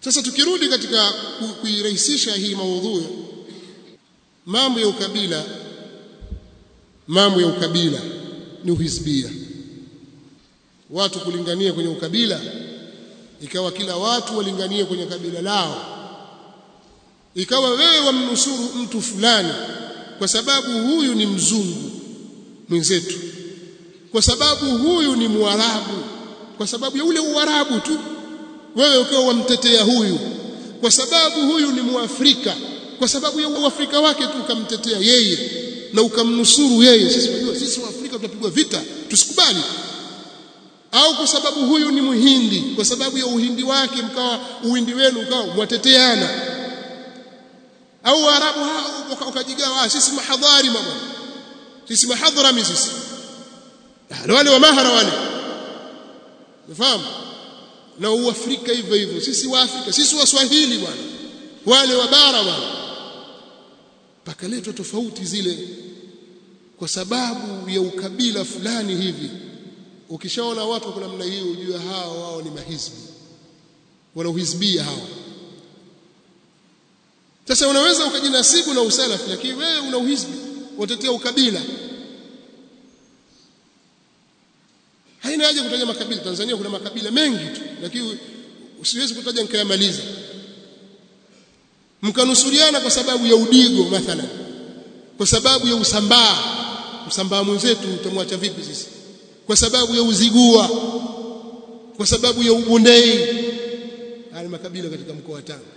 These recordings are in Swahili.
sasa tukirudi katika kuirahisisha hii maudhui mambo ya ukabila mambo ya ukabila ni uhisbia watu kulingania kwenye ukabila ikawa kila watu walinganie kwenye kabila lao ikawa wewe wamnusuru mtu fulani kwa sababu huyu ni mzungu mwenzetu kwa sababu huyu ni mwarabu kwa sababu ya ule uarabu tu wewe ukiwa wamtetea huyu kwa sababu huyu ni muafrika kwa sababu ya uafrika wake tu ukamtetea yeye na ukamnusuru yeye sisi tunajua sisi waafrika tutapigwa vita tusikubali au kwa sababu huyu ni muhindi kwa sababu ya uhindi wake mkawa uhindi wenu ukawa mwateteana au waarabu hao wakajigawa sisi mahadhari mabwana sisi mahadhrami sisi wale wa mahara wale unafahamu na uafrika hivyo hivyo sisi wa Afrika sisi waswahili bwana wale wa bara bwana pakaletwa tofauti zile kwa sababu ya ukabila fulani hivi ukishaona watu kwa namna hiyo ujue hao wao ni mahizbi wanauhizbia hao sasa unaweza ukajinasibu na usalafi lakini wewe una uhizbi watetea ukabila haina haja kutaja makabila Tanzania kuna makabila mengi tu lakini usiwezi kutaja nikayamaliza mkanusuriana kwa sababu ya udigo mathalan kwa sababu ya usambaa usambaa mwenzetu utamwacha vipi sisi kwa sababu ya uzigua kwa sababu ya ubondei haya makabila katika mkoa wa Tanga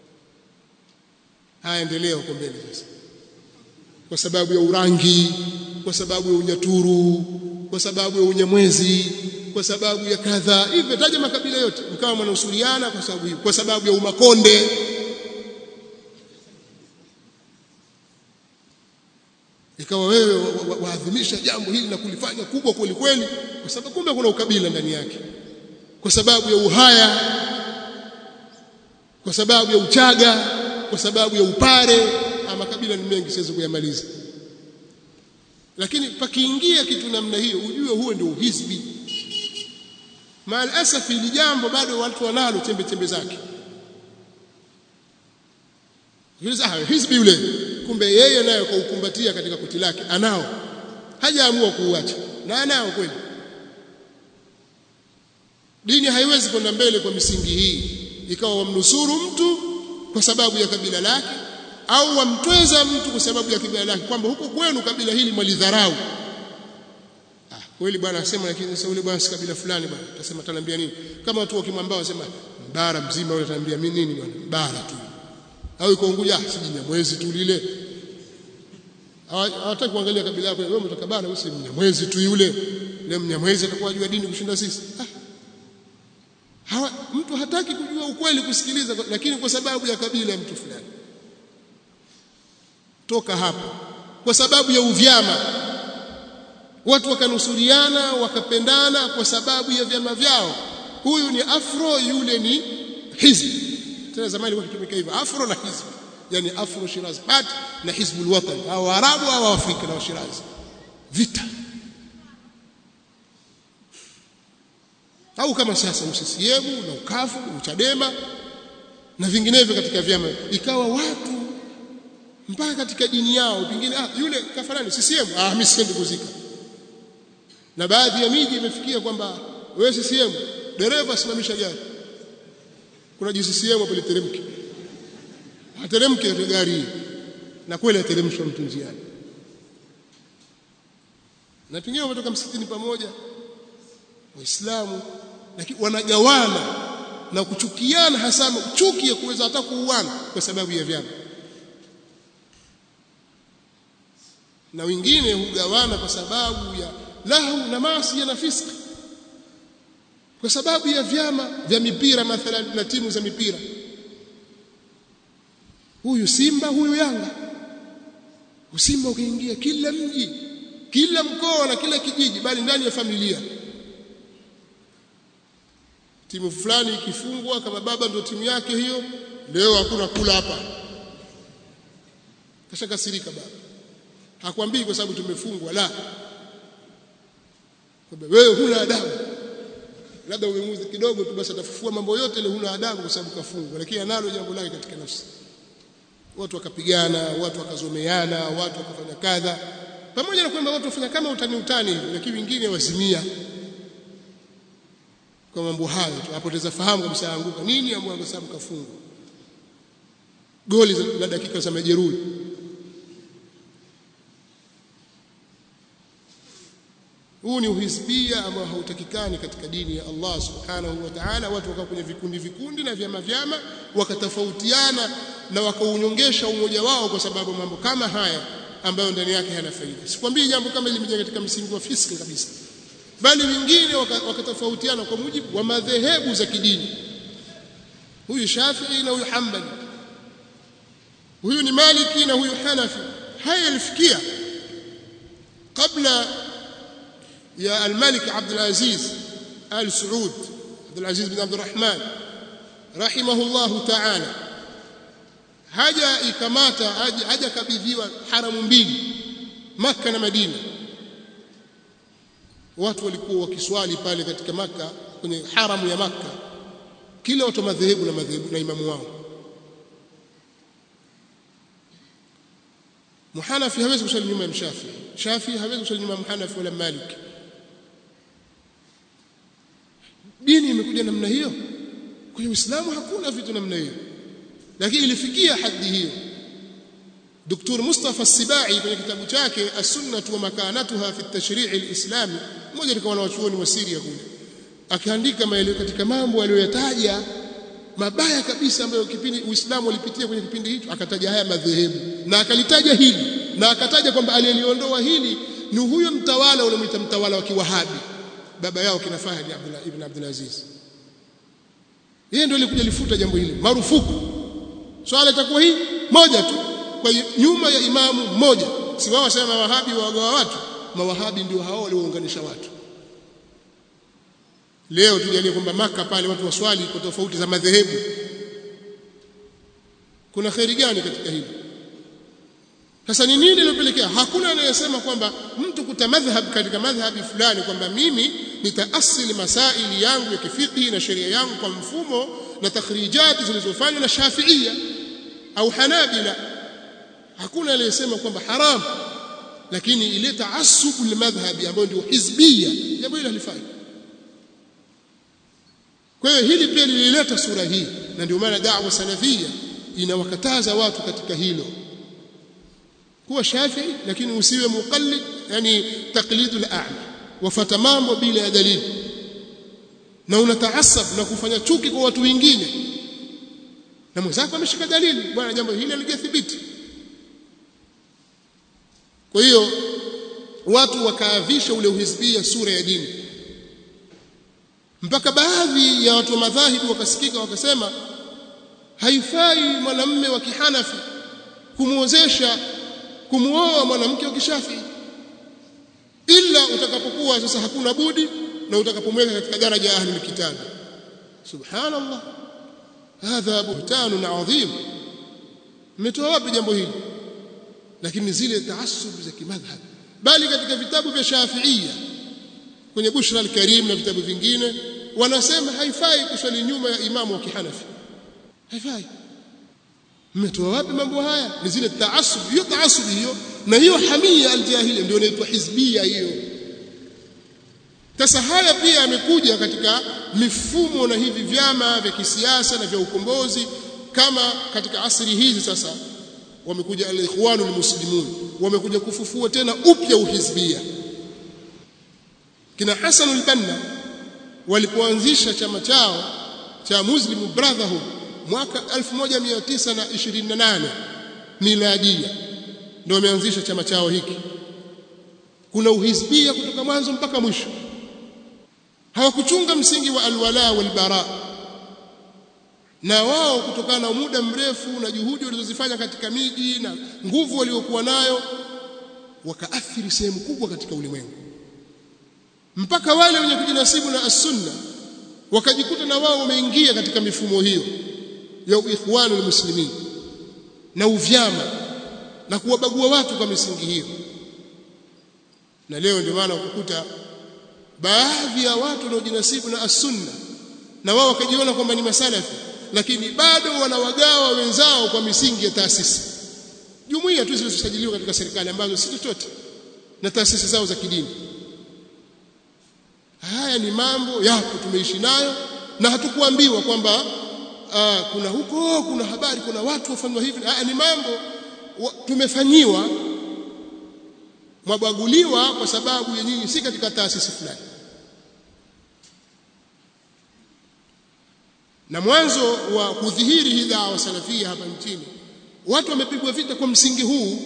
haya endelea huko mbele sasa kwa sababu ya urangi kwa sababu ya unyaturu kwa sababu ya unyamwezi kwa sababu ya kadha hivyo taja makabila yote mkawa mnausuriana kwa sababu hiyo kwa sababu ya umakonde ikawa wewe waadhimisha wa, wa jambo hili na kulifanya kubwa kweli kweli kwa sababu kumbe kuna ukabila ndani yake kwa sababu ya uhaya kwa sababu ya uchaga kwa sababu ya upare makabila ni mengi siwezi kuyamaliza lakini pakiingia kitu namna hiyo ujue huo ndio uhizbi maal asafi ili jambo bado watu wanalo chembe chembe zake yule hizbi yule kumbe yeye naye kwa ukumbatia katika kuti lake anao hajaamua kuuacha na anao kweli dini haiwezi kwenda mbele kwa misingi hii ikawa wamnusuru mtu kwa sababu ya kabila lake au wamtweza mtu kwa sababu ya kabila lake kwamba huko kwenu kabila hili mwalidharau ah kweli bwana asema lakini sasa yule bwana si kabila fulani bwana utasema ataniambia nini kama watu wakimwambia wasema bara mzima yule ataniambia mimi nini bwana bara tu au iko Unguja si mwezi tu lile hawataki kuangalia kabila lako wewe umetoka bara wewe si mnyamwezi tu yule yule mnyamwezi atakuwa jua dini kushinda sisi ah. Hawa, mtu hataki kujua ukweli kusikiliza lakini kwa sababu ya kabila ya mtu fulani toka hapo kwa sababu ya uvyama watu wakanusuriana wakapendana kwa sababu ya vyama vyao huyu ni afro yule ni hizbi tena zamani ilikuwa kitumika hivyo afro na hizbi yani afro shiraz part na hizbul watan au arabu au afrika na shiraz vita au kama sasa UCCM na ukafu uchadema na vinginevyo katika vyama ikawa watu mpaka katika dini yao pengine ah yule kafarani CCM ah mimi siendi kuzika na baadhi ya miji imefikia kwamba wewe CCM dereva simamisha gari kuna JCCM hapo literemke ateremke gari na kweli ateremshwa mtu njiani na pengine wametoka msikitini pamoja waislamu lakini wanagawana na kuchukiana hasa chuki ya kuweza hata kuuana kwa sababu ya vyama na wengine hugawana kwa sababu ya lahu na maasi na fiski kwa sababu ya vyama vya mipira mathalan na timu za mipira huyu Simba huyu Yanga usimba ukiingia kila mji kila mkoa na kila kijiji bali ndani ya familia timu fulani ikifungwa kama baba ndio timu yake hiyo leo hakuna kula hapa kashakasirika baba hakwambii kwa sababu tumefungwa la kwamba wewe huna adabu labda umemuudhi kidogo tu basi atafufua mambo yote ile huna adabu kwa sababu kafungwa lakini analo jambo lake katika nafsi watu wakapigana watu wakazomeana watu wakafanya kadha pamoja na kwamba watu wafanya kama utani utani hivi lakini wengine wazimia kwa mambo hayo tu apoteza fahamu kabisa anguka nini ambapo kwa sababu kafungwa goli la dakika za majeruhi huu ni uhisbia ambao hautakikani katika dini ya Allah subhanahu wa ta'ala watu wakawa kwenye vikundi vikundi na vyama vyama wakatofautiana na wakaunyongesha umoja wao kwa sababu mambo kama haya ambayo ndani yake hana faida sikwambii jambo kama hili limejengwa katika msingi wa fiski kabisa bali wengine wakatofautiana waka kwa mujibu wa madhehebu za kidini huyu Shafi'i na huyu Hanbali huyu ni Maliki na huyu Hanafi haya yalifikia kabla يا الملك عبد العزيز آل سعود عبد العزيز بن عبد الرحمن رحمه الله تعالى haja ikamata haja kabidhiwa haramu mbili Makka na Madina watu walikuwa wakiswali pale katika Makka kwenye haramu ya Makka kila watu madhehebu na madhehebu na imamu wao Muhanafi hawezi kusali nyuma ya Mshafi Shafi hawezi kusali nyuma ya Muhanafi wala Maliki dini imekuja namna hiyo kwenye Uislamu hakuna vitu namna hiyo lakini ilifikia hadhi hiyo Dr. Mustafa Sibai kwenye kitabu chake As-Sunnah wa Makanatuha fi at-Tashri' al-Islami mmoja alikuwa wanawachuoni wa Syria kule akaandika maelezo katika mambo aliyoyataja mabaya kabisa ambayo kipindi Uislamu ulipitia kwenye kipindi hicho akataja haya madhehebu na akalitaja hili na akataja kwamba aliyeliondoa hili ni huyo mtawala unamuita mtawala wa Kiwahabi baba yao kina Fahd Abdullah ibn Abdul Aziz yeye ndio alikuja lifuta jambo hili marufuku swala itakuwa hii moja tu kwa nyuma ya imamu mmoja si wao wasema mawahabi wagawa watu mawahabi ndio hao waliounganisha watu leo tujalie kwamba maka pale watu waswali kwa tofauti za madhehebu kuna khairi gani katika hili sasa ni nini lilopelekea hakuna anayesema kwamba mtu kuta madhhab katika madhhabi fulani kwamba mimi nitaasili masaili yangu ya kifiki na sheria yangu kwa mfumo na takhrijati zilizofanywa na Shafiia au Hanabila hakuna aliyesema kwamba haram lakini ile taassubu limadhhabi ambayo ndio hizbia jambo hilo halifai kwa hiyo hili pia lilileta sura hii na ndio maana da'wa salafia inawakataza watu katika hilo kuwa shafii lakini usiwe muqallid yani taqlidul a'ma wafata mambo bila ya dalili na unataasab na kufanya chuki kwa watu wengine na mwenzako ameshika dalili bwana jambo hili halijathibiti kwa hiyo watu wakaavisha ule uhizbia sura ya dini mpaka baadhi ya watu wa madhahibi wakasikika wakasema haifai mwanamume wa kihanafi kumwozesha kumuoa mwanamke wa kishafi ila utakapokuwa sasa hakuna budi na utakapomweka katika daraja ya ahli kitabu subhanallah hadha buhtanun adhim mmetoa wapi jambo hili lakini zile taasub za kimadhhab bali katika vitabu vya shafiia kwenye bushra al-karim na vitabu vingine wanasema haifai kuswali nyuma ya imamu wa kihanafi haifai mmetoa wapi mambo haya ni zile taasub hiyo taasub hiyo na hiyo hamia aljahili ndio inaitwa hizbia hiyo sasa haya pia yamekuja katika mifumo na hivi vyama vya kisiasa na vya ukombozi kama katika asri hizi sasa wamekuja al-ikhwanu al-muslimun wamekuja kufufua tena upya uhizbia kina Hassan al-Banna walipoanzisha chama chao cha Muslim Brotherhood mwaka 1928 miladia ndio wameanzisha chama chao hiki kuna uhizbia kutoka mwanzo mpaka mwisho hawakuchunga msingi wa alwala walbara na wao kutokana na muda mrefu na juhudi walizozifanya katika miji na nguvu waliokuwa nayo wakaathiri sehemu kubwa katika ulimwengu mpaka wale wenye kujinasibu na as-sunna wakajikuta na wao wameingia katika mifumo hiyo ya ikhwanu muslimin na uvyama na kuwabagua watu kwa misingi hiyo na leo ndio maana ukukuta baadhi ya watu wanaojinasibu na as-sunna na wao wakajiona kwamba ni masalafi lakini bado wanawagawa wenzao kwa misingi ya taasisi jumuiya tu zilizosajiliwa katika serikali ambazo si chochote na taasisi zao za kidini haya ni mambo yapo tumeishi nayo na hatukuambiwa kwamba aa, kuna huko kuna habari kuna watu wafanywa hivi haya ni mambo wa, tumefanyiwa mwabaguliwa kwa sababu ya nyinyi si katika taasisi fulani na mwanzo wa kudhihiri hii dawa salafia hapa nchini watu wamepigwa vita kwa msingi huu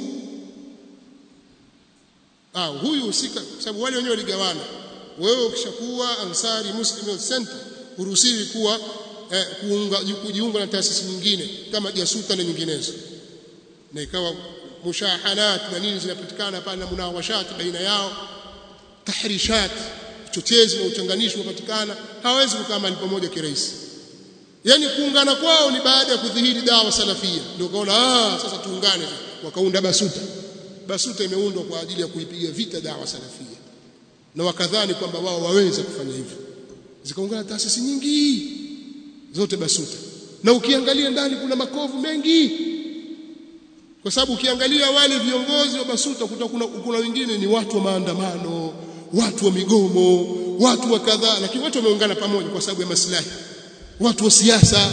ah huyu husika sababu wale wenyewe waligawana wewe ukishakuwa Ansari Muslim Youth Center huruhusiwi kuwa eh, kuunga kujiunga na taasisi nyingine kama jasuta na nyinginezo na ikawa mushahanat na nini zinapatikana pale na munawashat baina yao tahrishat uchochezi na uchanganishi unapatikana hawezi kukaa mahali pamoja kirahisi yani kuungana kwao ni baada ya kudhihiri dawa salafia ndio kaona ah sasa tuungane wakaunda basuta basuta imeundwa kwa ajili ya kuipiga vita dawa salafia na wakadhani kwamba wao waweza kufanya hivyo zikaungana taasisi nyingi zote basuta na ukiangalia ndani kuna makovu mengi kwa sababu ukiangalia wale viongozi wa basuta kuta kuna, kuna wengine ni watu wa maandamano watu wa migomo watu wa kadhaa lakini watu wameungana pamoja kwa sababu ya maslahi watu wa siasa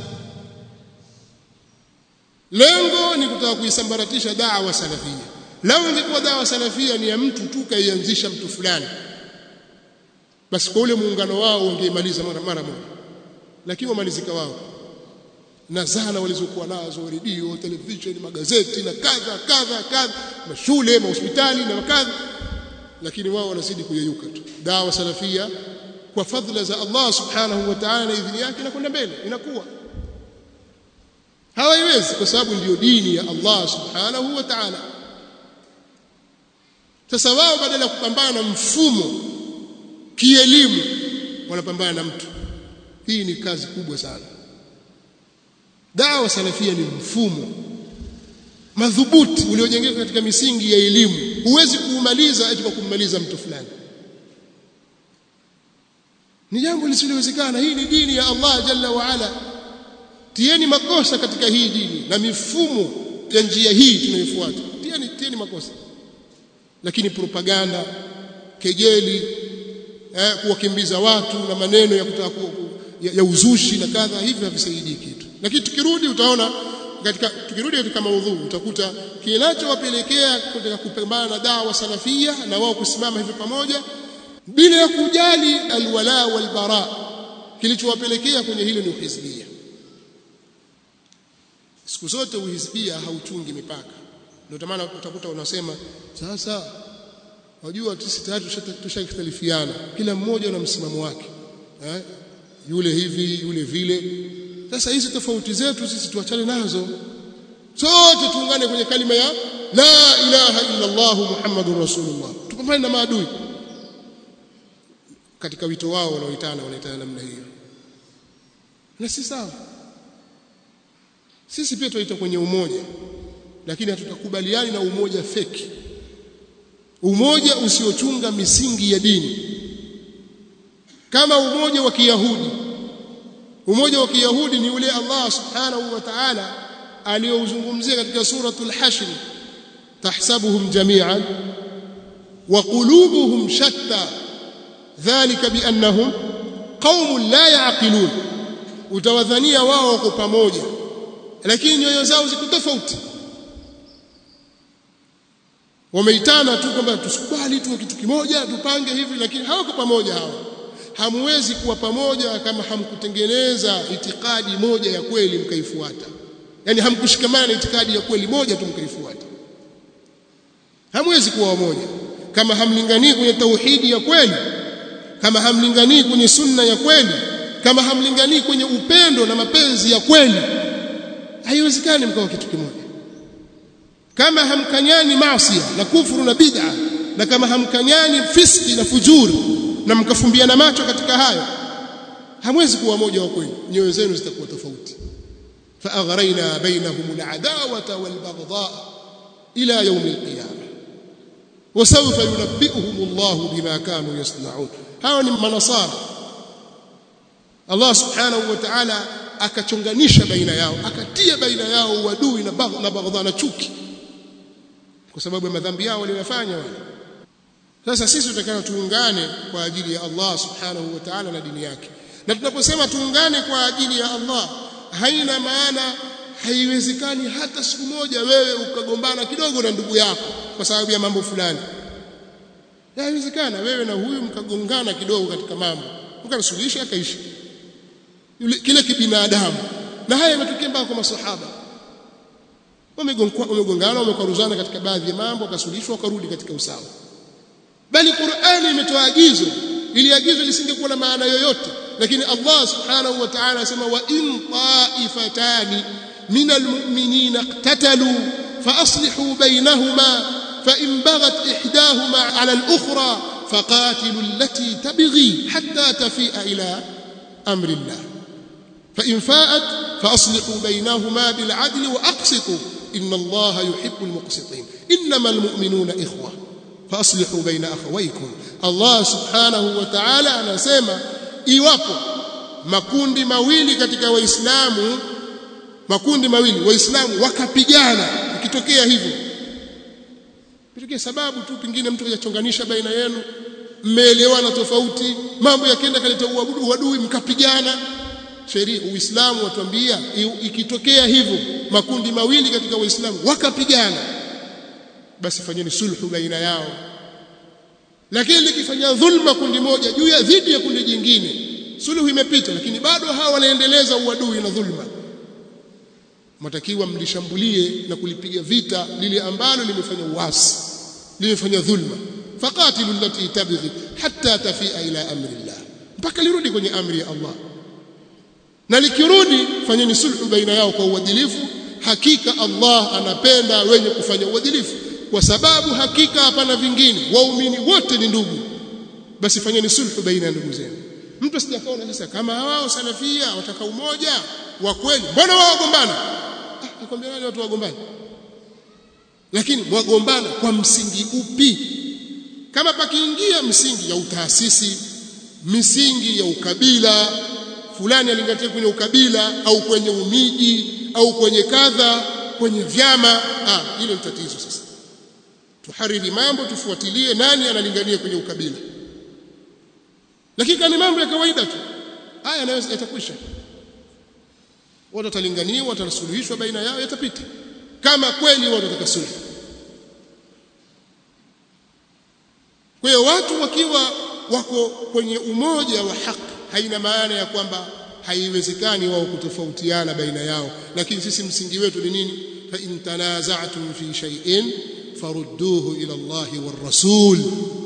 lengo ni kutaka kuisambaratisha dawa salafia lao ingekuwa dawa salafia ni ya mtu tu kaianzisha mtu fulani basi kwa ule muungano wao ungeimaliza mara mara moja lakini wamalizika wao na zana walizokuwa nazo redio televisheni magazeti na kadha kadha kadha mashule mahospitali na kadha lakini wao wanazidi kuyeyuka tu dawa salafia kwa fadhila za Allah subhanahu wa ta'ala na idhini yake inakwenda mbele inakuwa hawaiwezi kwa sababu ndiyo dini ya Allah subhanahu wa ta'ala sasa wao badala ya kupambana na mfumo kielimu wanapambana na mtu hii ni kazi kubwa sana dawa salafia ni mfumo madhubuti uliojengeka katika misingi ya elimu huwezi kuumaliza eti kwa kummaliza mtu fulani ni jambo lisilowezekana hii ni dini ya Allah jalla wa ala tieni makosa katika hii dini na mifumo ya njia hii tunayofuata tieni tieni makosa lakini propaganda kejeli eh, kuwakimbiza watu na maneno ya kutaka ya, ya uzushi na kadha hivi havisaidii kitu lakini tukirudi utaona katika tukirudi katika maudhui utakuta kinachowapelekea katika kupambana na dawa salafia na wao kusimama hivi pamoja bila ya kujali alwala walbara kilichowapelekea kwenye hilo ni uhizbia siku zote uhizbia hauchungi mipaka ndio maana utakuta unasema sasa wajua sisi tayari tushakhtalifiana kila mmoja na msimamo wake eh? yule hivi yule vile sasa hizi tofauti zetu sisi tuachane nazo sote tuungane kwenye kalima ya la ilaha illa Allah muhammadur rasulullah tupambane na maadui katika wito wao wanaoitana wanaitana namna hiyo na si sawa sisi pia tunaita kwenye umoja lakini hatutakubaliani na umoja feki umoja usiochunga misingi ya dini kama umoja wa Kiyahudi umoja wa Kiyahudi ni ule Allah subhanahu wa ta'ala aliyouzungumzia katika suratul hashr tahsabuhum jami'an wa qulubuhum shatta dhalika biannahum qaumun la yaqilun utawadhania wao wako pamoja lakini nyoyo zao ziko tofauti wameitana tu kwamba tusikubali tu kitu kimoja tupange hivi lakini hawako pamoja hawa hamwezi kuwa pamoja kama hamkutengeneza itikadi moja ya kweli mkaifuata yani hamkushikamana na itikadi ya kweli moja tu mkaifuata hamwezi kuwa wamoja kama hamlinganii kwenye tauhidi ya kweli kama hamlinganii kwenye sunna ya kweli kama hamlinganii kwenye upendo na mapenzi ya kweli haiwezekani mkawa kitu kimoja kama hamkanyani maasi na kufuru na bid'a na kama hamkanyani fiski na fujuri na mkafumbiana macho katika hayo hamwezi kuwa moja wa kweli nyoyo zenu zitakuwa tofauti فأغرينا بينهم العداوة والبغضاء إلى يوم القيامة wasawfa yunabbi'uhum Allahu bima kanu yasna'un hawa ni manasara Allah subhanahu wa ta'ala akachonganisha baina yao akatia baina yao uadui na bagh na baghdha na chuki kwa sababu ya madhambi yao waliyofanya wale sasa sisi tutakana tuungane kwa ajili ya Allah subhanahu wa ta'ala na dini yake na tunaposema tuungane kwa ajili ya Allah haina maana haiwezekani hata siku moja wewe ukagombana kidogo na ndugu yako kwa sababu ya mambo fulani haiwezekana wewe na huyu mkagongana kidogo katika mambo mkasuluhisha akaishi yule kile kibinadamu na haya yametokea mpaka kwa masahaba wamegongana wamekwaruzana katika baadhi ya mambo wakasuluhishwa wakarudi katika usawa bali Qur'ani imetoa agizo ili agizo lisingekuwa na maana yoyote lakini Allah subhanahu wa ta'ala anasema wa in ta'ifatani min almu'minina iqtatalu fa aslihu bainahuma fa in baghat ihdahuma 'ala al-ukhra faqatilu allati tabghi hatta tafi'a ila amri Allah fa in fa'at fa aslihu bainahuma bil 'adli wa aqsitu inna Allah yuhibbu al-muqsitin innamal mu'minuna ikhwah فاصلحوا بين اخويكم الله سبحانه وتعالى anasema iwapo makundi mawili katika waislamu makundi mawili waislamu wakapigana ikitokea hivyo ikitokea sababu tu pingine mtu kajachonganisha baina yenu mmeelewana tofauti mambo yakenda kaleta uabudu uadui mkapigana sheria uislamu watuambia ikitokea hivyo makundi mawili katika waislamu wakapigana basi fanyeni sulhu baina yao lakini likifanya dhulma kundi moja juu ya dhidi ya kundi jingine sulhu imepita lakini bado hawa wanaendeleza uadui na dhulma matakiwa mlishambulie na kulipiga vita lile ambalo limefanya uasi limefanya dhulma faqatilu allati tabghi hatta tafia ila amri Allah mpaka lirudi kwenye amri ya Allah na likirudi fanyeni sulhu baina yao kwa uadilifu hakika Allah anapenda wenye kufanya uadilifu kwa sababu hakika hapana vingine waumini wote ni ndugu basi fanyeni sulhu baina ya ndugu zenu mtu asijakaona sasa kama wao salafia wataka umoja wa kweli mbona wao wagombana ah nakwambia nani watu wagombana lakini wagombana kwa msingi upi kama pakiingia msingi ya utaasisi misingi ya ukabila fulani alingatia kwenye ukabila au kwenye umiji au kwenye kadha kwenye vyama ah hilo ni tatizo sasa tuhariri mambo tufuatilie nani analingania kwenye ukabila lakini kama mambo ya kawaida tu haya yanaweza yatakwisha watu watalinganiwa watasuluhishwa baina yao yatapita kama kweli watu wataka sulhu kwa hiyo watu wakiwa wako kwenye umoja wa haki haina maana ya kwamba haiwezekani wao kutofautiana baina yao lakini sisi msingi wetu ni nini fa in tanaza'tum fi shay'in farudduhu ila Allahi war rasul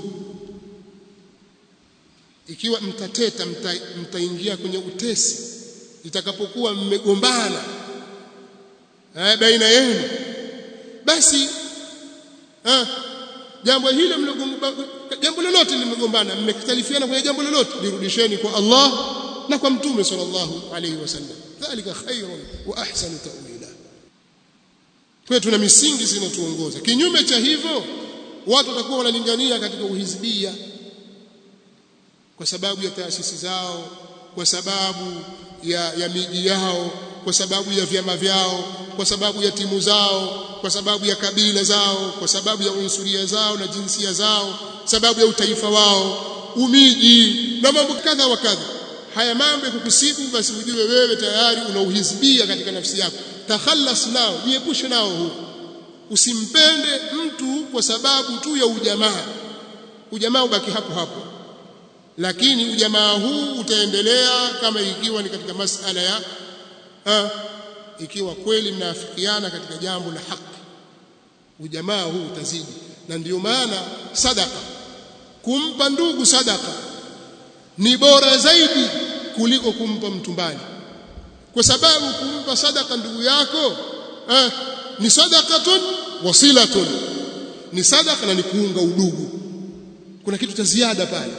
ikiwa mtateta mtaingia kwenye utesi itakapokuwa mmegombana eh, baina yenu basi eh, jambo hilo jambo lolote limegombana mmekhtalifiana kwenye jambo lolote lirudisheni kwa Allah na kwa mtume sallallahu alayhi wasallam dhalika khairun wa ahsanu ta'wila kwa tuna misingi zinatuongoza kinyume cha hivyo watu watakuwa wanalingania katika uhizbia kwa sababu ya taasisi zao kwa sababu ya, ya miji yao kwa sababu ya vyama vyao kwa sababu ya timu zao kwa sababu ya kabila zao kwa sababu ya unsuria zao na jinsia zao sababu ya utaifa wao umiji na mambo kadha wa kadha haya mambo yakukusibu basi ujue wewe tayari unauhizbia katika nafsi yako takhallas nao jiepushe nao huu usimpende mtu kwa sababu tu ya ujamaa ujamaa ubaki hapo hapo lakini ujamaa huu utaendelea kama ikiwa ni katika masala ya ha, ikiwa kweli mnaafikiana katika jambo la haki ujamaa huu utazidi na ndiyo maana sadaka kumpa ndugu sadaka ni bora zaidi kuliko kumpa mtu mbali kwa sababu kumpa sadaka ndugu yako eh, ni sadaqatun wasilatun ni sadaka na ni kuunga udugu kuna kitu cha ziada pale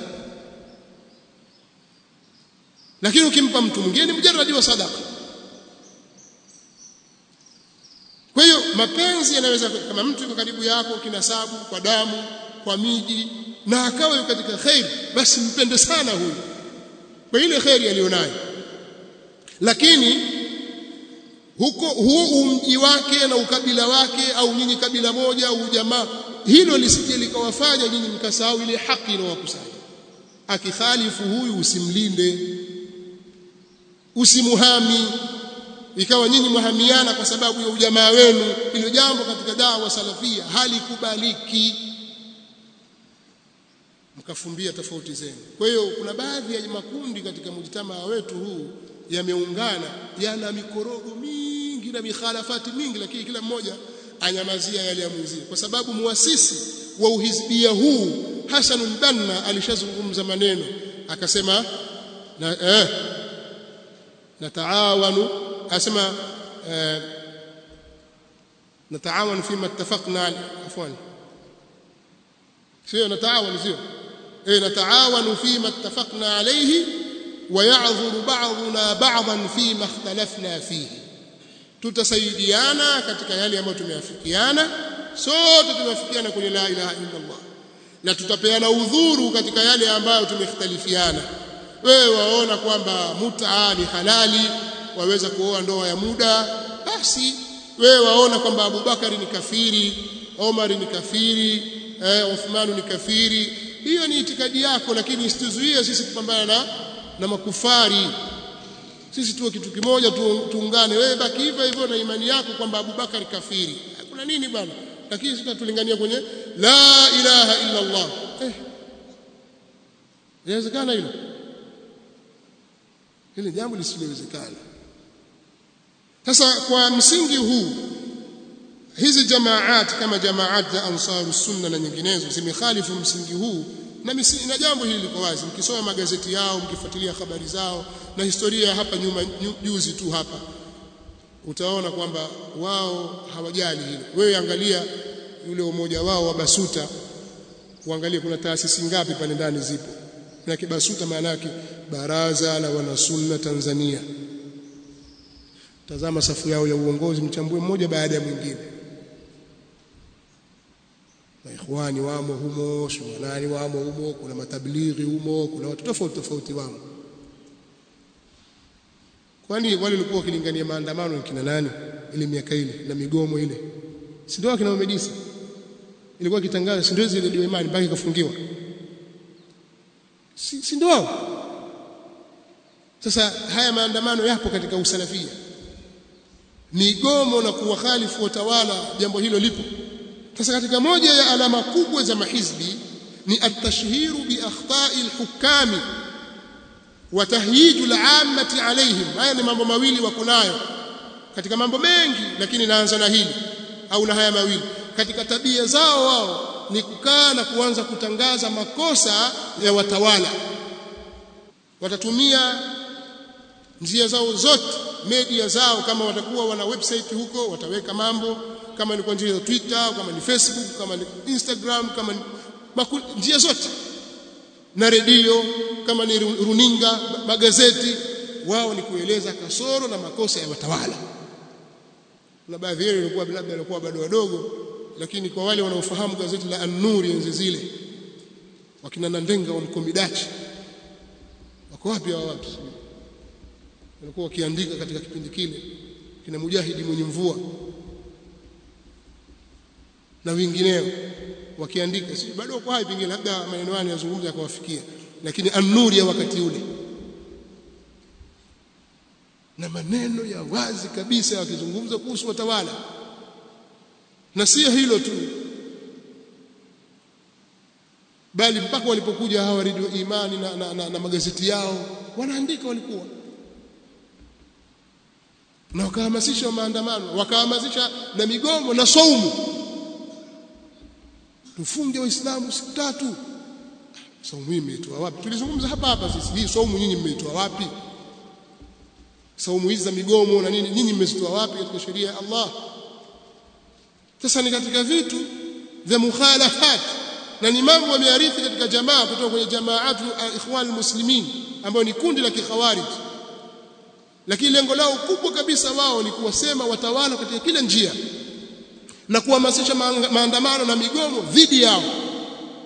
lakini ukimpa mtu mwingine mjarradi wa sadaka kwa hiyo mapenzi yanaweza kama mtu yuko karibu yako kinasabu kwa damu kwa miji na akawa katika khair basi mpende sana huyu kwa ile khairi aliyonayo lakini huko huo umji wake na ukabila wake au nyinyi kabila moja au jamaa hilo lisije likawafanya nyinyi mkasahau ile haki inayowakusanya akikhalifu huyu usimlinde usimuhami ikawa nyinyi muhamiana kwa sababu ya ujamaa wenu hilo jambo katika dawa salafia halikubaliki mkafumbia tofauti zenu kwa hiyo kuna baadhi ya makundi katika mujtamaa wetu huu yameungana yana mikorogo mingi na mikhalafati mingi lakini kila mmoja anyamazia yale ya mwenzie kwa sababu muasisi wa uhizbia huu Hassan al-Banna alishazungumza maneno akasema na eh nataawanu asema eh, nataawanu fima ittafaqna afwan sio nataawanu sio eh nataawanu fima ittafaqna alayhi ويعذر بعضنا بعضا فيما اختلفنا فيه tutasaidiana katika yale ambayo tumeafikiana sote tumeafikiana kwenye la ilaha illa Allah na tutapeana udhuru katika yale ambayo tumekhtalifiana wewe waona kwamba mut'a ni halali waweza kuoa ndoa ya muda basi wewe waona kwamba Abubakari ni kafiri Omar ni kafiri eh, Uthman ni kafiri hiyo ni itikadi yako lakini isituzuie sisi kupambana na na makufari sisi tuwe kitu kimoja tu, tuungane wewe baki hivyo hivyo na imani yako kwamba Abubakar kafiri kuna nini bwana lakini sisi tulingania kwenye la ilaha illa Allah eh inawezekana hilo hili jambo lisilowezekana sasa kwa msingi huu hizi jamaat kama jamaat za ansaru sunna na nyinginezo zimekhalifu msingi huu na, misi, na jambo hili liko wazi mkisoma magazeti yao mkifuatilia habari zao na historia hapa nyuma juzi tu hapa utaona kwamba wao hawajali hilo wewe angalia yule umoja wao wa basuta uangalie kuna taasisi ngapi pale ndani zipo na kibasuta maana yake baraza la wanasunna Tanzania tazama safu yao ya uongozi mchambue mmoja baada ya mwingine maikhwani wamo humo shumanani wamo humo kuna matablighi humo kuna watu tofauti tofauti wamo kwani wale walikuwa wakilingania maandamano kina nani ile miaka ile na migomo ile si ndio kina Medisa ilikuwa kitangaza si ndio zile ndio imani mpaka ikafungiwa si, si ndio sasa haya maandamano yapo katika usalafia migomo na kuwakhalifu watawala jambo hilo lipo sasa katika moja ya alama kubwa za mahizbi ni at-tashhiru bi akhta'i al-hukami wa tahyiju al-ammati alayhim haya ni mambo mawili wako nayo katika mambo mengi lakini naanza na hili au na haya mawili katika tabia zao wao ni kukaa na kuanza kutangaza makosa ya watawala watatumia njia zao zote media zao kama watakuwa wana website huko wataweka mambo kama ni kwa njia za Twitter kama ni Facebook kama ni Instagram kama ni maku, njia zote na redio kama ni runinga magazeti wao ni kueleza kasoro na makosa ya watawala na baadhi yao walikuwa labda walikuwa bado wadogo lakini kwa wale wanaofahamu gazeti la An-Nur enzi zile wakina Nandenga wa Mkomidachi wako wapi hao watu walikuwa wakiandika katika kipindi kile kina Mujahidi mwenye mvua na wengineo wakiandika si bado kwa hai pengine labda maneno yao yazungumza yakawafikia lakini an-Nur ya wakati ule na maneno ya wazi kabisa wakizungumza kuhusu watawala na sio hilo tu bali mpaka walipokuja hawa redio imani na, na, na, na magazeti yao wanaandika walikuwa na wakahamasisha maandamano wakahamasisha na migomo na saumu tufunge waislamu siku tatu saumu hii imeitoa wapi tulizungumza hapa hapa sisi hii saumu nyinyi mmeitoa wapi saumu hizi za migomo na nini nyinyi mmezitoa wapi katika sheria ya Allah sasa ni katika vitu vya mukhalafat na ni mambo wamearithi katika jamaa kutoka kwenye jamaatu ikhwan muslimin ambayo ni kundi la kikhawarij lakini lengo lao kubwa kabisa wao ni kuwasema watawala katika kila njia na kuhamasisha maandamano na migomo dhidi yao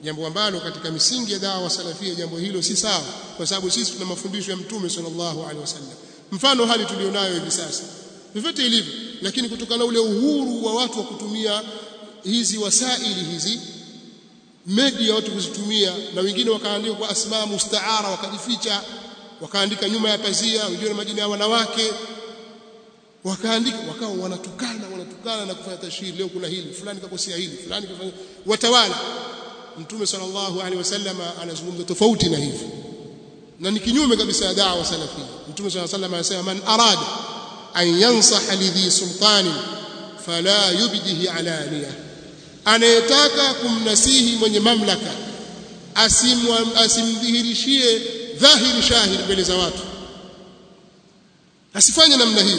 jambo ambalo katika misingi ya dawa salafia jambo hilo si sawa kwa sababu sisi tuna mafundisho ya mtume sallallahu alaihi wasallam mfano hali tulionayo hivi sasa vyovyote ilivyo lakini kutokana ule uhuru wa watu wa kutumia hizi wasaili hizi media watu kuzitumia na wengine wakaandika kwa asma mustaara wakajificha wakaandika nyuma ya pazia wengine majina ya wanawake wakaandika wakawa wanatukana wanatukana na kufanya tashhiri leo kuna hili fulani kakosea hili fulani kafanya watawala mtume sallallahu alaihi wasallam anazungumza tofauti na hivi na ni kinyume kabisa ya da'wa salafia mtume sallallahu alaihi wasallam anasema man arada an yansaha lidhi sultani fala yubdihi alaniya anayetaka kumnasihi mwenye mamlaka asimdhihirishie dhahiri shahiri mbele za watu asifanye namna hiyo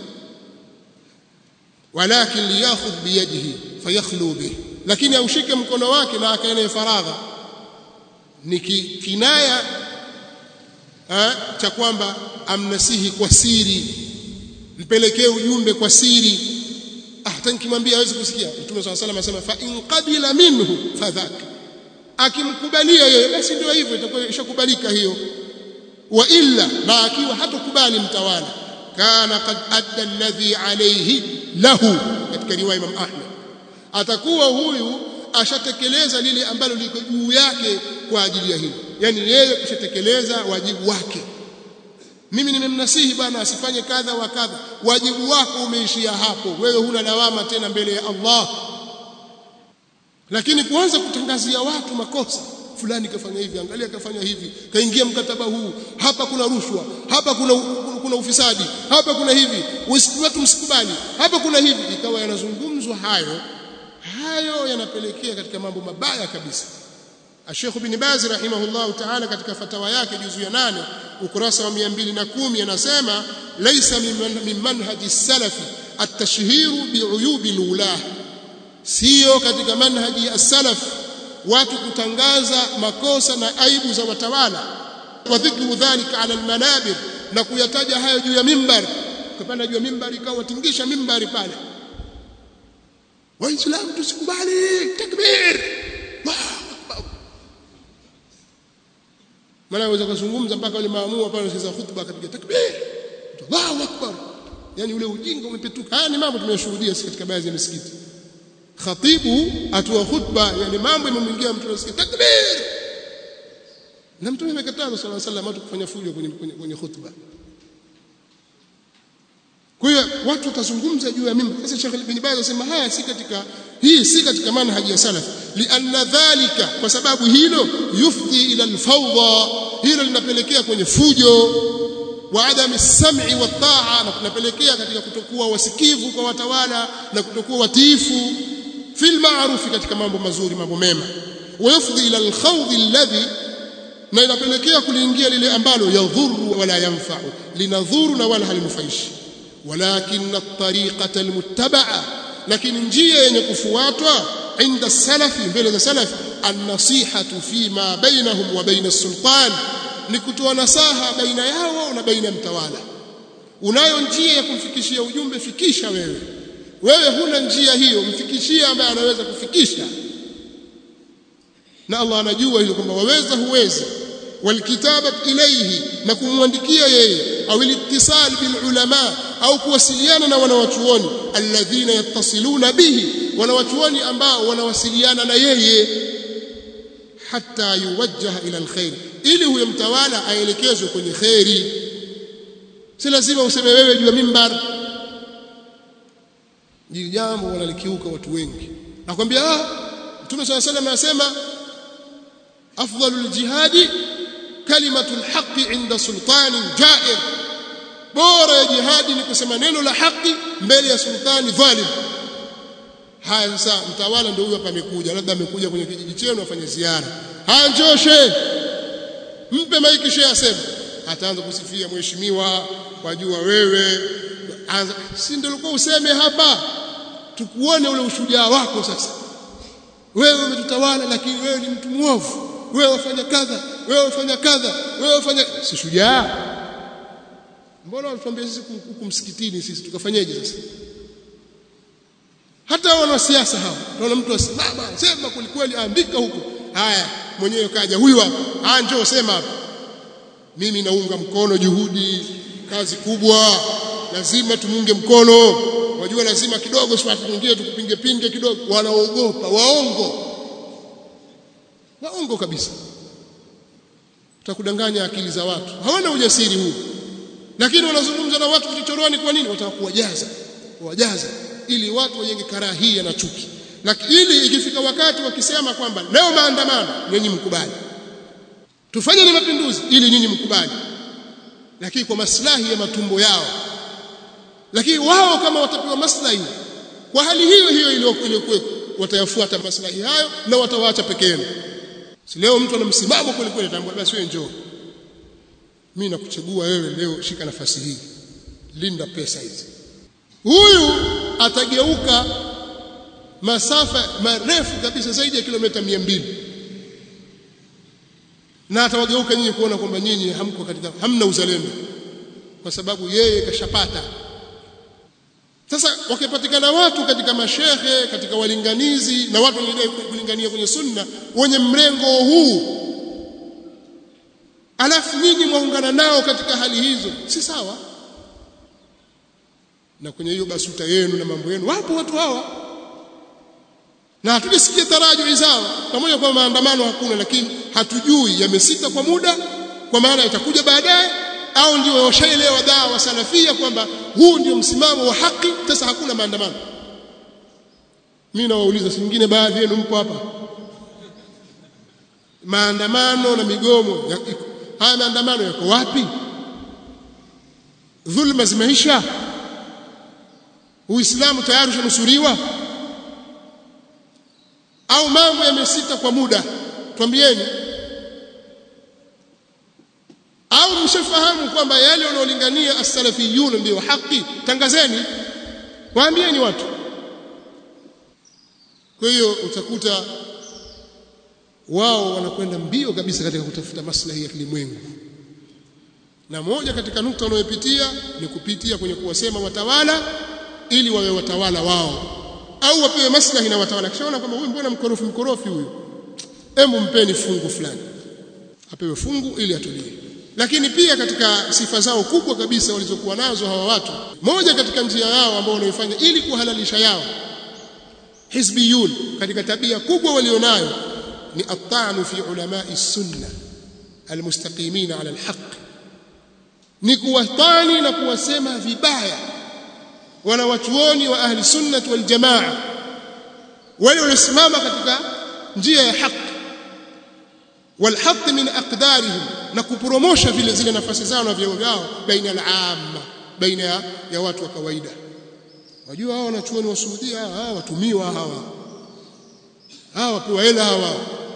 walakin liyakhudh biyadihi fayakhlu bih lakini aushike mkono wake na akaene faragha ni kinaya cha kwamba amnasihi kwa siri mpelekee ujumbe kwa siri ah hata nikimwambia hawezi kusikia mtume swalla salam anasema fa in qabila minhu fadhak akimkubalia yeye basi ndio hivyo itakuwa ishakubalika hiyo wa illa na akiwa hatokubali mtawala kana qad adda alladhi alayhi lahu katika riwaya Imam Ahmad atakuwa huyu ashatekeleza lile ambalo liko juu yake kwa ajili ya hilo yani yeye kushatekeleza wajibu wake mimi nimemnasihi bwana asifanye kadha wa kadha wajibu wako umeishia hapo wewe huna lawama tena mbele ya Allah lakini kuanza kutangazia watu makosa fulani kafanya hivi angalia kafanya hivi kaingia mkataba huu hapa kuna rushwa hapa kuna kuna ufisadi hapa kuna hivi watu msikubali hapa kuna hivi ikawa yanazungumzwa hayo hayo yanapelekea katika mambo mabaya kabisa Sheikh bin Baz rahimahullah ta'ala katika fatawa yake juzu ya nane ukurasa wa 210 anasema laysa min manhaji salafi at-tashhiru bi'uyubi al-ulah sio katika manhaji ya salaf watu kutangaza makosa na aibu za watawala wa dhikru dhalika ala almanabir na kuyataja hayo juu ya mimbar kupanda juu ya mimbar ikawa tingisha mimbari pale waislamu tusikubali takbir maana waweza kuzungumza mpaka wale maamua pale wasikiza khutba katika takbir Allahu akbar yani ule ujinga umepetuka haya ni mambo tumeyashuhudia sisi katika baadhi ya misikiti khatibu atoa khutba yani mambo yamemwingia mtu anasikia takbir na mtume amekataza sallallahu alaihi wasallam watu kufanya fujo kwenye kwenye, kwenye khutba kwa hiyo watu watazungumza juu ya mimba sasa Sheikh Ibn Baz anasema haya si katika hii si katika manhaji ya salaf lianna dhalika kwa sababu hilo yufdi ila alfawda hilo linapelekea kwenye fujo wa adami sam'i wa taa na kunapelekea katika kutokuwa wasikivu kwa watawala na kutokuwa watiifu fil ma'rufi katika mambo mazuri mambo mema wa yufdi ila alkhawd alladhi na inapelekea kuliingia lile ambalo yadhuru wala yanfa'u linadhuru na wala halinufaishi ولكن الطريقة المتبعة لكن njia yenye kufuatwa عند السلف mbele za salaf النصيحة فيما بينهم وبين السلطان ni kutoa nasaha baina yao na baina mtawala unayo njia ya kumfikishia ujumbe fikisha wewe wewe huna njia hiyo mfikishie ambaye anaweza kufikisha na Allah anajua hilo kwamba waweza huwezi والكتابة إليه na kumwandikia yeye au الاتصال بالعلماء au kuwasiliana na wanawachuoni alladhina yattasiluna bihi wanawachuoni ambao wanawasiliana na yeye hatta yuwajjaha ila alkhair ili huyo mtawala aelekezwe kwenye khairi si lazima useme wewe juu ya mimbar hili jambo wanalikiuka watu wengi nakwambia ah Mtume صلى الله عليه وسلم anasema afdalul jihadi kalimatul haqqi inda sultanin jair bora ya jihadi ni kusema neno la haki mbele ya sultani dhalim haya sasa mtawala ndio huyo hapa amekuja labda amekuja kwenye kijiji chenu afanye ziara haya njoshe mpe maiki shehe aseme ataanza kusifia mheshimiwa wajua wewe anza si ndio ulikuwa useme hapa tukuone ule ushujaa wako sasa wewe umetutawala lakini wewe ni mtu mwovu wewe wafanya kadha wewe wafanya kadha wewe wafanya si shujaa mbona walituambia sisi huku msikitini sisi tukafanyeje sasa hata wanasiasa hao tunaona mtu asimama sema kwelikweli andika huko haya mwenyewe kaja huyu hapa ah njoo sema hapa mimi naunga mkono juhudi kazi kubwa lazima tumunge mkono wajua lazima kidogo sipati mwingine tukupinge pinge kidogo wanaogopa waongo waongo kabisa utakudanganya akili za watu hawana ujasiri huu lakini wanazungumza na watu vichochoroni kwa nini wataka kuwajaza kuwajaza ili watu wajenge karahia na chuki lakini ili ikifika wakati wakisema kwamba leo maandamano nyinyi mkubali tufanye ni mapinduzi ili nyinyi mkubali lakini kwa maslahi ya matumbo yao lakini wao kama watapewa maslahi kwa hali hiyo hiyo iliyokuwa watayafuata maslahi hayo na watawaacha peke yenu si leo mtu ana msimamo kweli kweli ataambia basi wewe njoo mimi nakuchagua wewe leo shika nafasi hii linda pesa hizi huyu atageuka masafa marefu kabisa zaidi ya kilomita mbili na atawageuka nyinyi kuona kwamba nyinyi hamko katika hamna uzalendo kwa sababu yeye kashapata sasa wakipatikana watu katika mashehe katika walinganizi na watu wengine kulingania kwenye sunna wenye mrengo huu alafu nyinyi mwaungana nao katika hali hizo si sawa na kwenye hiyo basuta yenu na mambo yenu wapo watu hawa na hatujasikia tarajui zao pamoja kwa maandamano hakuna lakini hatujui yamesita kwa muda kwa maana itakuja baadaye au ndio washaelewa dawa salafia kwamba huu ndio msimamo wa haki sasa hakuna maandamano mimi nawauliza si nyingine baadhi yenu mpo hapa maandamano na migomo ya, haya maandamano yako wapi dhulma zimeisha uislamu tayari ushanusuriwa au mambo yamesita kwa muda twambieni au mshafahamu kwamba yale wanaolingania as-salafiyun ndio haki tangazeni waambieni watu kwa hiyo utakuta wao wanakwenda mbio kabisa katika kutafuta maslahi ya kilimwengu na moja katika nukta wanayopitia ni kupitia kwenye kuwasema watawala ili wawe watawala wao au wapewe maslahi na watawala kishaona kwamba huyu mbona mkorofi mkorofi huyu hebu mpeni fungu fulani apewe fungu ili atulie lakini pia katika sifa zao kubwa kabisa walizokuwa nazo hawa watu moja katika njia yao ambao wanaifanya ili kuhalalisha yao hizbiyun katika tabia kubwa walionayo ni at-ta'nu fi ulamai sunna almustaqimin ala alhaq ni kuwatani na kuwasema vibaya wanawachuoni wa ahli sunnah wal jamaa wale waliosimama katika njia ya haki والحط من أقدارهم نكبرموشا vile zile nafasi zao na vyeo vyao baina al-amma baina ya watu wa kawaida wajua hao wanachuoni wa Saudia hawa watumiwa hawa hawa wapewa hela hawa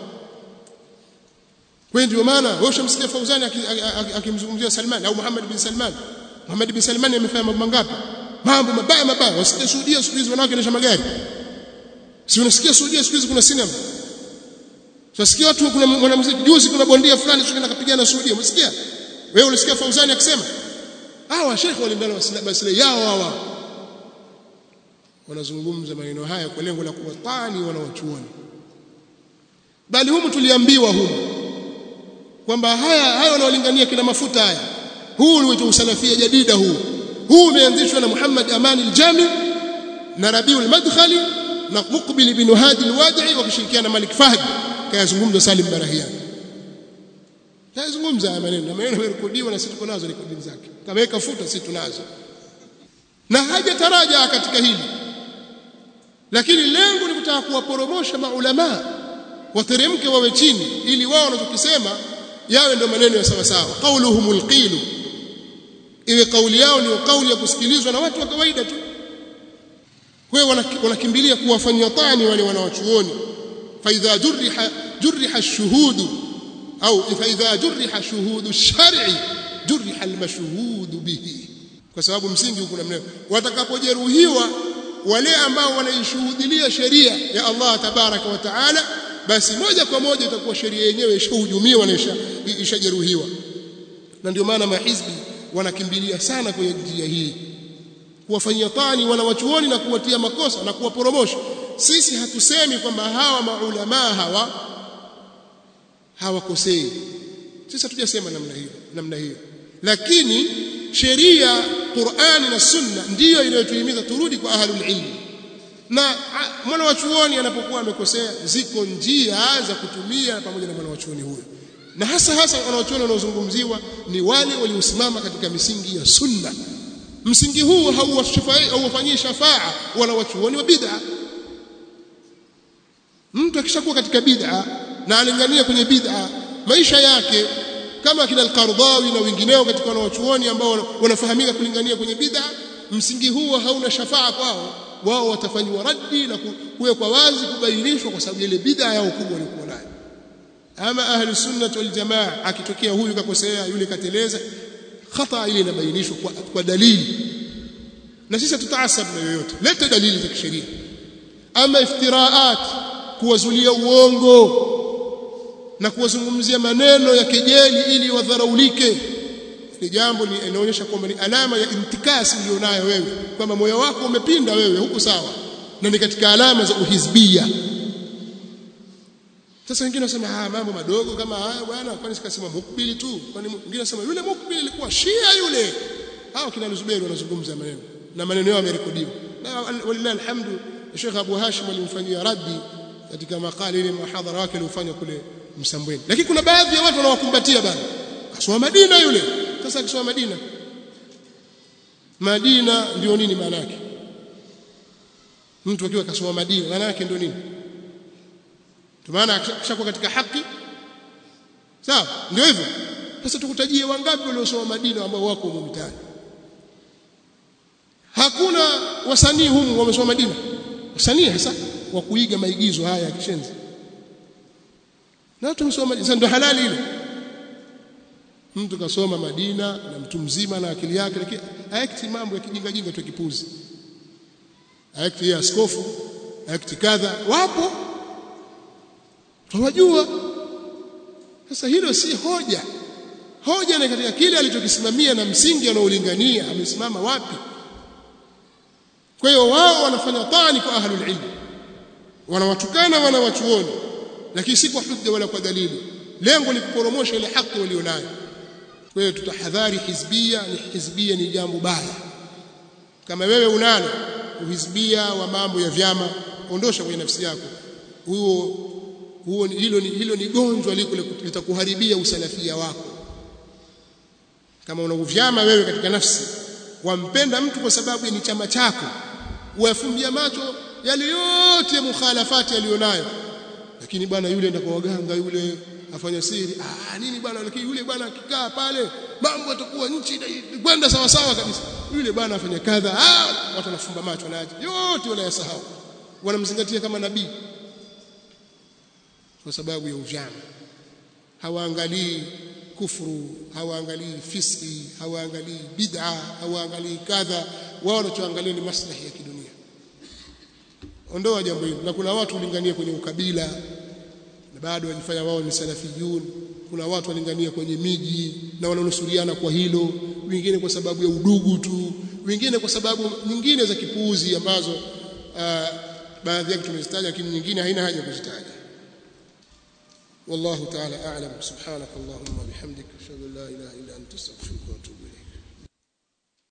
kwa ndio maana wewe ushamsikia Fauzani akimzungumzia Salman au Muhammad bin Salman Muhammad bin Salman amefanya mambo mangapi mambo mabaya mabaya wasikia Saudia siku hizi wanawake wanaendesha magari si unasikia Saudia siku hizi kuna sinema Tunasikia watu kuna mwanamuziki juzi kuna bondia fulani sio nakapigana Saudi umesikia? Wewe ulisikia Fauzani akisema? Hawa shekhi walindana maslahi yao hawa. Wanazungumza maneno haya kwa lengo la kuwatani wanawachuoni. Bali humu tuliambiwa humu kwamba haya haya wanaolingania kina mafuta haya. Huu uliitwa usalafia jadida huu. Huu umeanzishwa na Muhammad Amani al-Jami na Rabiul Madkhali na Muqbil bin Hadi al-Wadi'i wakishirikiana na Malik Fahd kayazungumza Salim Barahian kayazungumza haya maneno na maneno yamerekodiwa na sisi tuko nazo rekodi zake kaweka futa sisi tunazo na hajataraja katika hili lakini lengo ni kutaka kuwaporomosha maulama wateremke wawe chini ili wao wanachokisema yawe ndio maneno ya sawa sawa qauluhumul qilu iwe kauli yao ni kauli ya kusikilizwa na watu wa kawaida tu kwa hiyo wanakimbilia kuwafanyia tani wale wanawachuoni فإذا جرح جرح الشهود أو فإذا جرح شهود الشرع جرح المشهود به kwa sababu msingi huko namna watakapojeruhiwa wale ambao wanaishuhudilia sheria ya Allah tabaraka wa taala basi moja kwa moja itakuwa sheria yenyewe ishahujumiwa na ishajeruhiwa na ndio maana mahizbi wanakimbilia sana kwenye njia hii kuwafanyia tani wanawachuoni na kuwatia makosa na kuwaporomosha sisi hatusemi kwamba hawa maulamaa hawa hawakosei sisi hatujasema namna hiyo namna hiyo lakini sheria Qur'ani na Sunna ndiyo inayotuhimiza turudi kwa ahlul ilm na mwana wa chuoni anapokuwa amekosea ziko njia za kutumia pamoja na mwana wa chuoni huyo na hasa hasa wanaochuoni wanaozungumziwa ni wale waliosimama katika misingi ya sunna msingi huu hauwafanyii shafaa wala wachuoni wa bid'a mtu akishakuwa katika bid'a na alingania kwenye bid'a maisha yake kama kina al-Qardawi na wengineo katika wanawachuoni ambao wanafahamika kulingania kwenye bid'a msingi huo hauna shafaa kwao wao watafanywa raddi na kuwekwa wazi kubainishwa kwa sababu ile bid'a yao kubwa walikuwa nayo ama ahli sunnah wal jamaa akitokea huyu kakosea yule kateleza khata ile inabainishwa kwa, kwa dalili na sisi tutaasab na yoyote leta dalili za kisheria ama iftiraat kuwazulia uongo na kuwazungumzia maneno ya kejeli ili wadharaulike ni jambo linaonyesha kwamba ni alama ya intikasi ulionayo wewe kwamba moyo wako umepinda wewe huku sawa na ni katika alama za uhizbia sasa wengine wanasema ah mambo madogo kama haya bwana kwani sikasema mukbili tu kwani wengine wanasema yule mukbili alikuwa shia yule hao kina Zuberi wanazungumza maneno na maneno yao yamerekodiwa na walillahi alhamdu Sheikh Abu Hashim alimfanyia raddi katika makala ile mahadhara wake aliyofanya kule Msambweni lakini kuna baadhi ya watu wanawakumbatia bana kasoma Madina yule sasa akisoma Madina Madina ndio nini maana yake mtu akiwa kasoma Madina maana yake ndio nini maana akishakuwa katika haki sawa ndio hivyo sasa tukutajie wangapi waliosoma Madina ambao wako huko mtaani hakuna wasanii humu wamesoma Madina wasanii hasa wa kuiga maigizo haya ya kishenzi na watu wamesoma Madina sasa ndio halali ile mtu kasoma Madina na mtu mzima na akili yake lakini haekti mambo ya kijinga jinga tu kipuzi haekti ya askofu haekti kadha wapo tunajua sasa hilo si hoja hoja ni katika kile alichokisimamia na msingi anaolingania amesimama wapi kwa hiyo wao wanafanya tani kwa ahlul ilm wanawatukana wanawachuoni lakini si kwa hujja wala kwa dalili lengo ni kuporomosha ile haki walionayo kwa hiyo tutahadhari hizbia ni hizbia ni jambo baya kama wewe unalo uhizbia wa mambo ya vyama ondosha kwenye nafsi yako huo huo hilo ni hilo ni gonjwa liko litakuharibia usalafia wako kama una uvyama wewe katika nafsi wampenda mtu kwa sababu ni chama chako wafumbia macho yale yote mukhalafati alionayo lakini bwana yule ndio kwa waganga yule afanya siri ah nini bwana lakini yule bwana akikaa pale mambo yatakuwa nchi kwenda sawa sawa kabisa yule bwana afanya kadha ah watu wanafumba macho na yote wala yasahau wanamzingatia kama nabii kwa sababu ya uvyama hawaangalii kufuru hawaangalii fiski hawaangalii bid'a hawaangalii kadha wao wanachoangalia ni maslahi ya kidunia ondoa jambo hilo na kuna watu ulingania kwenye ukabila na bado wajifanya wao ni salafiyun kuna watu walingania kwenye miji na wananusuriana kwa hilo wengine kwa sababu ya udugu tu wengine kwa sababu nyingine za kipuuzi ambazo uh, baadhi yake tumezitaja lakini nyingine haina haja kuzitaja والله تعالى أعلم سبحانك اللهم وبحمدك أشهد أن لا إله إلا أنت أستغفرك وأتوب إليك